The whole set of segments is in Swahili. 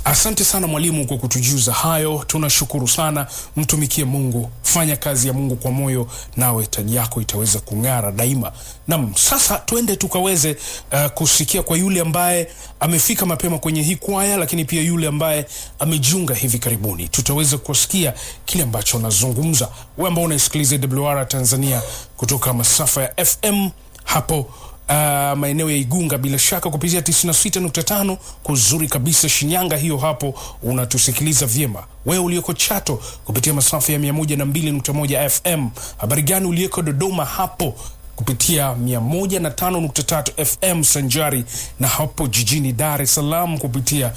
Asante sana mwalimu kwa kutujuza hayo, tunashukuru sana. Mtumikie Mungu, fanya kazi ya Mungu kwa moyo, nawe taji yako itaweza kung'ara daima. Nam, sasa tuende tukaweze uh, kusikia kwa yule ambaye amefika mapema kwenye hii kwaya, lakini pia yule ambaye amejiunga hivi karibuni, tutaweza kusikia kile ambacho anazungumza. Wewe ambao unaisikiliza WR Tanzania kutoka masafa ya FM hapo Uh, maeneo ya Igunga bila shaka kupitia 96.5 kuzuri kabisa Shinyanga, hiyo hapo unatusikiliza vyema. Wewe ulioko Chato kupitia masafa ya 102.1 FM. Habari gani ulioko Dodoma hapo kupitia 105.3 FM sanjari na hapo jijini Dar es Salaam kupitia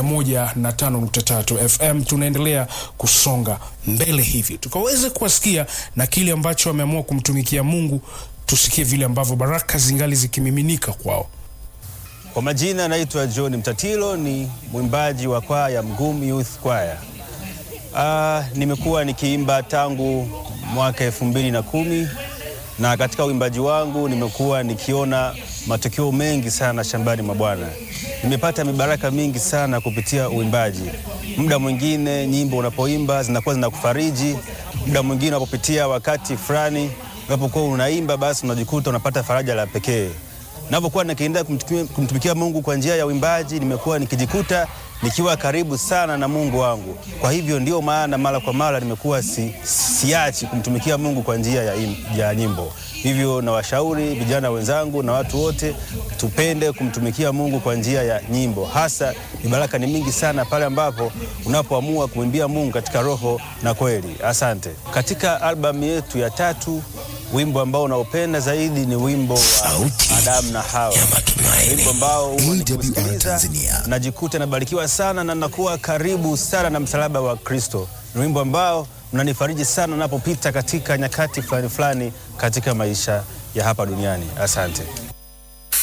105.3 FM. Tunaendelea kusonga mbele hivi tukaweze kuwasikia na kile ambacho wameamua kumtumikia Mungu tusikie vile ambavyo baraka zingali zikimiminika kwao. Kwa majina naitwa John Mtatilo, ni mwimbaji wa kwaya Mgumu Youth Choir. Ah, nimekuwa nikiimba tangu mwaka elfu mbili na kumi na katika uimbaji wangu nimekuwa nikiona matokeo mengi sana shambani mwa Bwana. Nimepata mibaraka mingi sana kupitia uimbaji. Muda mwingine nyimbo unapoimba zinakuwa zinakufariji, muda mwingine unapopitia wakati fulani unapokuwa unaimba basi unajikuta unapata faraja la pekee. Napokuwa nikiendelea kumtumikia, kumtumikia Mungu kwa njia ya uimbaji, nimekuwa nikijikuta nikiwa karibu sana na Mungu wangu. Kwa hivyo ndio maana mara kwa mara nimekuwa si, siachi kumtumikia Mungu kwa njia ya, im, ya nyimbo. Hivyo nawashauri vijana wenzangu na watu wote tupende kumtumikia Mungu kwa njia ya nyimbo. Hasa mibaraka ni mingi sana pale ambapo unapoamua kumwimbia Mungu katika roho na kweli. Asante. Katika albamu yetu ya tatu wimbo ambao unaopenda zaidi ni wimbo wa Sauti Adamu na Hawa, ya Matumaini. wimbo ambao huwa AWR nikiusikiliza Tanzania. najikuta nabarikiwa sana na nakuwa karibu sana na msalaba wa Kristo. Ni wimbo ambao unanifariji sana napopita katika nyakati fulani fulani katika maisha ya hapa duniani. Asante.